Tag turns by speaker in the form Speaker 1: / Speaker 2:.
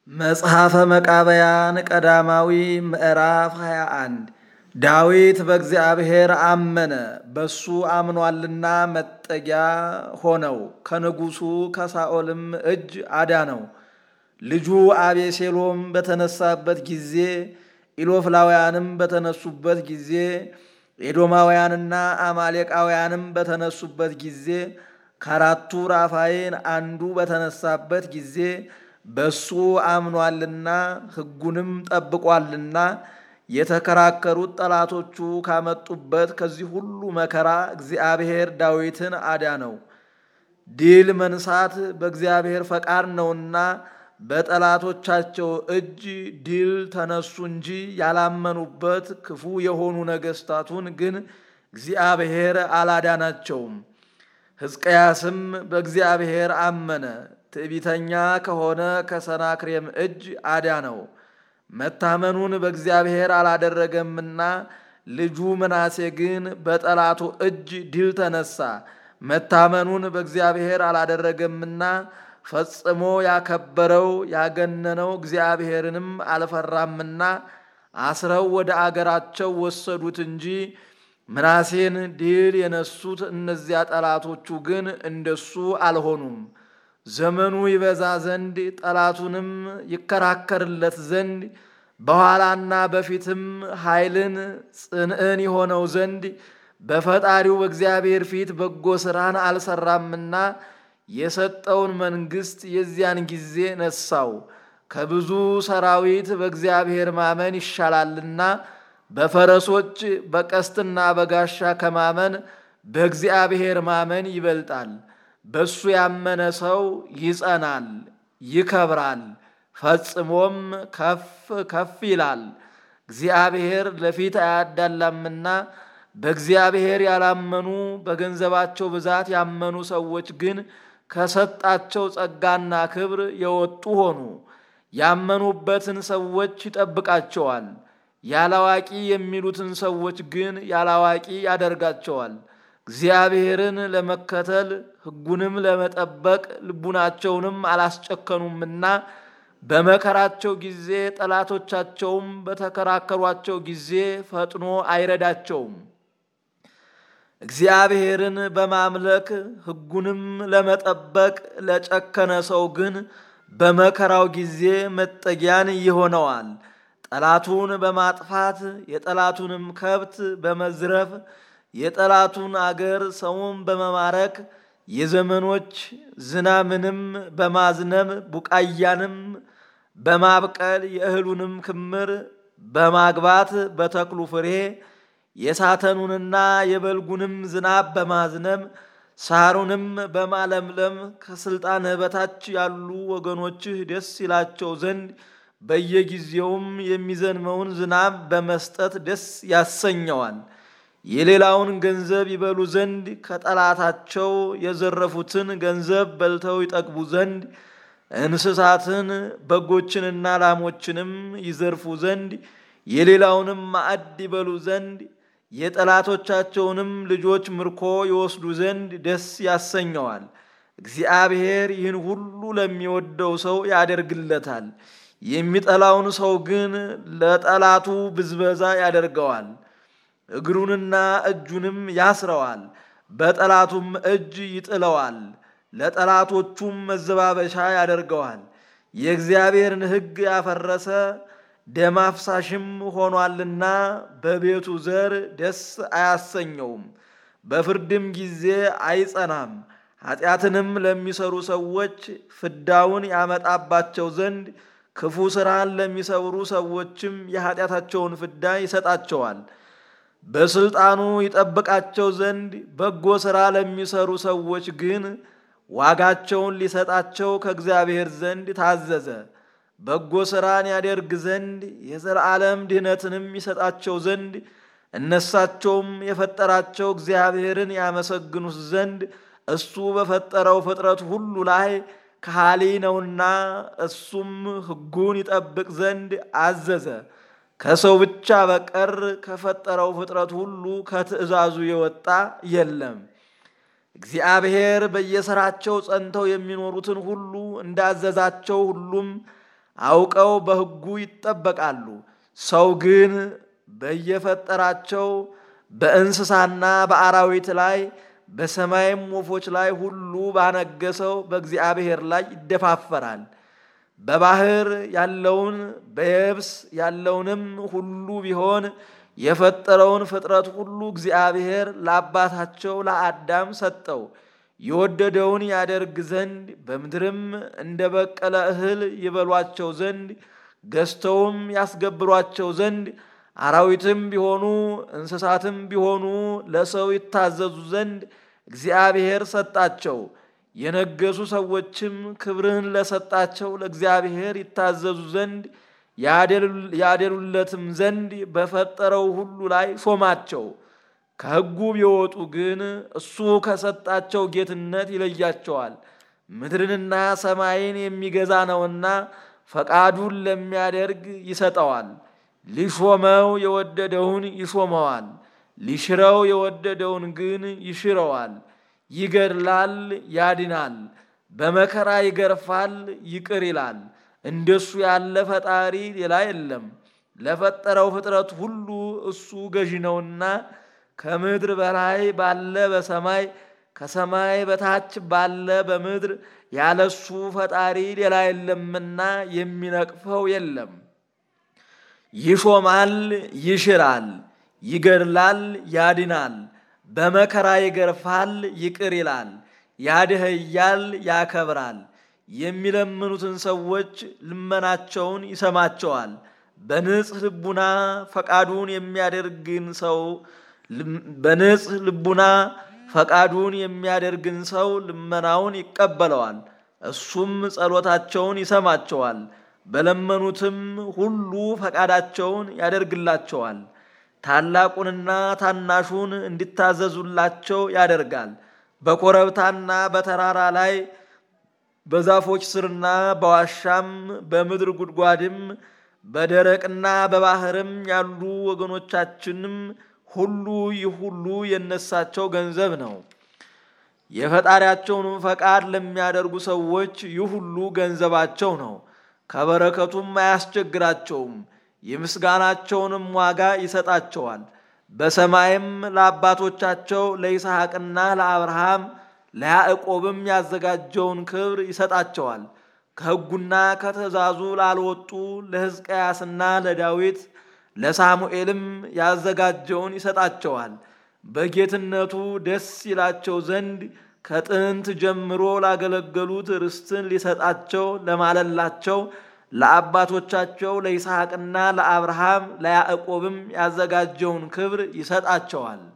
Speaker 1: መጽሐፈ መቃብያን ቀዳማዊ ምዕራፍ 21 ዳዊት በእግዚአብሔር አመነ፣ በሱ አምኗልና መጠጊያ ሆነው፣ ከንጉሡ ከሳኦልም እጅ አዳነው። ልጁ አቤሴሎም በተነሳበት ጊዜ፣ ኢሎፍላውያንም በተነሱበት ጊዜ፣ ኤዶማውያንና አማሌቃውያንም በተነሱበት ጊዜ፣ ከአራቱ ራፋይን አንዱ በተነሳበት ጊዜ በሱ አምኗልና ሕጉንም ጠብቋልና የተከራከሩት ጠላቶቹ ካመጡበት ከዚህ ሁሉ መከራ እግዚአብሔር ዳዊትን አዳነው። ድል መንሳት በእግዚአብሔር ፈቃድ ነውና በጠላቶቻቸው እጅ ድል ተነሱ እንጂ ያላመኑበት ክፉ የሆኑ ነገሥታቱን ግን እግዚአብሔር አላዳናቸውም። ሕዝቅያስም በእግዚአብሔር አመነ፣ ትዕቢተኛ ከሆነ ከሰናክሬም እጅ አዳነው። መታመኑን በእግዚአብሔር አላደረገምና ልጁ ምናሴ ግን በጠላቱ እጅ ድል ተነሳ። መታመኑን በእግዚአብሔር አላደረገምና ፈጽሞ ያከበረው ያገነነው እግዚአብሔርንም አልፈራምና አስረው ወደ አገራቸው ወሰዱት እንጂ ምናሴን ድል የነሱት እነዚያ ጠላቶቹ ግን እንደሱ አልሆኑም። ዘመኑ ይበዛ ዘንድ ጠላቱንም ይከራከርለት ዘንድ በኋላና በፊትም ኃይልን ጽንዕን የሆነው ዘንድ በፈጣሪው በእግዚአብሔር ፊት በጎ ሥራን አልሰራምና የሰጠውን መንግሥት የዚያን ጊዜ ነሳው። ከብዙ ሰራዊት በእግዚአብሔር ማመን ይሻላልና በፈረሶች በቀስትና በጋሻ ከማመን በእግዚአብሔር ማመን ይበልጣል። በሱ ያመነ ሰው ይጸናል፣ ይከብራል፣ ፈጽሞም ከፍ ከፍ ይላል። እግዚአብሔር ለፊት አያዳላምና በእግዚአብሔር ያላመኑ በገንዘባቸው ብዛት ያመኑ ሰዎች ግን ከሰጣቸው ጸጋና ክብር የወጡ ሆኑ። ያመኑበትን ሰዎች ይጠብቃቸዋል። ያላዋቂ የሚሉትን ሰዎች ግን ያላዋቂ ያደርጋቸዋል። እግዚአብሔርን ለመከተል ሕጉንም ለመጠበቅ ልቡናቸውንም አላስጨከኑምና በመከራቸው ጊዜ ጠላቶቻቸውም በተከራከሯቸው ጊዜ ፈጥኖ አይረዳቸውም። እግዚአብሔርን በማምለክ ሕጉንም ለመጠበቅ ለጨከነ ሰው ግን በመከራው ጊዜ መጠጊያን ይሆነዋል። ጠላቱን በማጥፋት የጠላቱንም ከብት በመዝረፍ የጠላቱን አገር ሰውን በመማረክ የዘመኖች ዝናምንም በማዝነብ ቡቃያንም በማብቀል የእህሉንም ክምር በማግባት በተክሉ ፍሬ የሳተኑንና የበልጉንም ዝናብ በማዝነብ ሳሩንም በማለምለም ከስልጣንህ በታች ያሉ ወገኖችህ ደስ ይላቸው ዘንድ በየጊዜውም የሚዘንመውን ዝናብ በመስጠት ደስ ያሰኘዋል። የሌላውን ገንዘብ ይበሉ ዘንድ ከጠላታቸው የዘረፉትን ገንዘብ በልተው ይጠግቡ ዘንድ እንስሳትን በጎችንና ላሞችንም ይዘርፉ ዘንድ የሌላውንም ማዕድ ይበሉ ዘንድ የጠላቶቻቸውንም ልጆች ምርኮ ይወስዱ ዘንድ ደስ ያሰኘዋል። እግዚአብሔር ይህን ሁሉ ለሚወደው ሰው ያደርግለታል። የሚጠላውን ሰው ግን ለጠላቱ ብዝበዛ ያደርገዋል። እግሩንና እጁንም ያስረዋል፣ በጠላቱም እጅ ይጥለዋል፣ ለጠላቶቹም መዘባበሻ ያደርገዋል። የእግዚአብሔርን ሕግ ያፈረሰ ደም አፍሳሽም ሆኗልና በቤቱ ዘር ደስ አያሰኘውም፣ በፍርድም ጊዜ አይጸናም። ኃጢአትንም ለሚሰሩ ሰዎች ፍዳውን ያመጣባቸው ዘንድ ክፉ ሥራን ለሚሰውሩ ሰዎችም የኃጢአታቸውን ፍዳ ይሰጣቸዋል። በስልጣኑ ይጠብቃቸው ዘንድ በጎ ሥራ ለሚሰሩ ሰዎች ግን ዋጋቸውን ሊሰጣቸው ከእግዚአብሔር ዘንድ ታዘዘ። በጎ ሥራን ያደርግ ዘንድ የዘላለም ድኅነትንም ይሰጣቸው ዘንድ እነሳቸውም የፈጠራቸው እግዚአብሔርን ያመሰግኑት ዘንድ እሱ በፈጠረው ፍጥረት ሁሉ ላይ ከሃሊ ነውና እሱም ሕጉን ይጠብቅ ዘንድ አዘዘ። ከሰው ብቻ በቀር ከፈጠረው ፍጥረት ሁሉ ከትእዛዙ የወጣ የለም። እግዚአብሔር በየሥራቸው ጸንተው የሚኖሩትን ሁሉ እንዳዘዛቸው ሁሉም አውቀው በሕጉ ይጠበቃሉ። ሰው ግን በየፈጠራቸው በእንስሳና በአራዊት ላይ በሰማይም ወፎች ላይ ሁሉ ባነገሰው በእግዚአብሔር ላይ ይደፋፈራል። በባህር ያለውን በየብስ ያለውንም ሁሉ ቢሆን የፈጠረውን ፍጥረት ሁሉ እግዚአብሔር ለአባታቸው ለአዳም ሰጠው። የወደደውን ያደርግ ዘንድ በምድርም እንደ በቀለ እህል ይበሏቸው ዘንድ ገዝተውም ያስገብሯቸው ዘንድ አራዊትም ቢሆኑ እንስሳትም ቢሆኑ ለሰው ይታዘዙ ዘንድ እግዚአብሔር ሰጣቸው። የነገሱ ሰዎችም ክብርህን ለሰጣቸው ለእግዚአብሔር ይታዘዙ ዘንድ ያደሉለትም ዘንድ በፈጠረው ሁሉ ላይ ሾማቸው። ከሕጉ ቢወጡ ግን እሱ ከሰጣቸው ጌትነት ይለያቸዋል። ምድርንና ሰማይን የሚገዛ ነውና ፈቃዱን ለሚያደርግ ይሰጠዋል። ሊሾመው የወደደውን ይሾመዋል፣ ሊሽረው የወደደውን ግን ይሽረዋል። ይገድላል፣ ያድናል፣ በመከራ ይገርፋል፣ ይቅር ይላል። እንደሱ ያለ ፈጣሪ ሌላ የለም። ለፈጠረው ፍጥረት ሁሉ እሱ ገዢ ነውና ከምድር በላይ ባለ በሰማይ ከሰማይ በታች ባለ በምድር ያለሱ ፈጣሪ ሌላ የለምና የሚነቅፈው የለም። ይሾማል፣ ይሽራል፣ ይገድላል፣ ያድናል፣ በመከራ ይገርፋል፣ ይቅር ይላል፣ ያድህያል፣ ያከብራል። የሚለምኑትን ሰዎች ልመናቸውን ይሰማቸዋል። በንጽህ ልቡና ፈቃዱን የሚያደርግን ሰው በንጽህ ልቡና ፈቃዱን የሚያደርግን ሰው ልመናውን ይቀበለዋል። እሱም ጸሎታቸውን ይሰማቸዋል። በለመኑትም ሁሉ ፈቃዳቸውን ያደርግላቸዋል። ታላቁንና ታናሹን እንዲታዘዙላቸው ያደርጋል። በኮረብታና በተራራ ላይ በዛፎች ስርና በዋሻም በምድር ጉድጓድም በደረቅና በባህርም ያሉ ወገኖቻችንም ሁሉ ይህ ሁሉ የነሳቸው ገንዘብ ነው። የፈጣሪያቸውንም ፈቃድ ለሚያደርጉ ሰዎች ይህ ሁሉ ገንዘባቸው ነው። ከበረከቱም አያስቸግራቸውም። የምስጋናቸውንም ዋጋ ይሰጣቸዋል። በሰማይም ለአባቶቻቸው ለይስሐቅና ለአብርሃም ለያዕቆብም ያዘጋጀውን ክብር ይሰጣቸዋል። ከሕጉና ከትእዛዙ ላልወጡ ለሕዝቅያስና ለዳዊት ለሳሙኤልም ያዘጋጀውን ይሰጣቸዋል። በጌትነቱ ደስ ይላቸው ዘንድ ከጥንት ጀምሮ ላገለገሉት ርስትን ሊሰጣቸው ለማለላቸው ለአባቶቻቸው ለይስሐቅና ለአብርሃም ለያዕቆብም ያዘጋጀውን ክብር ይሰጣቸዋል።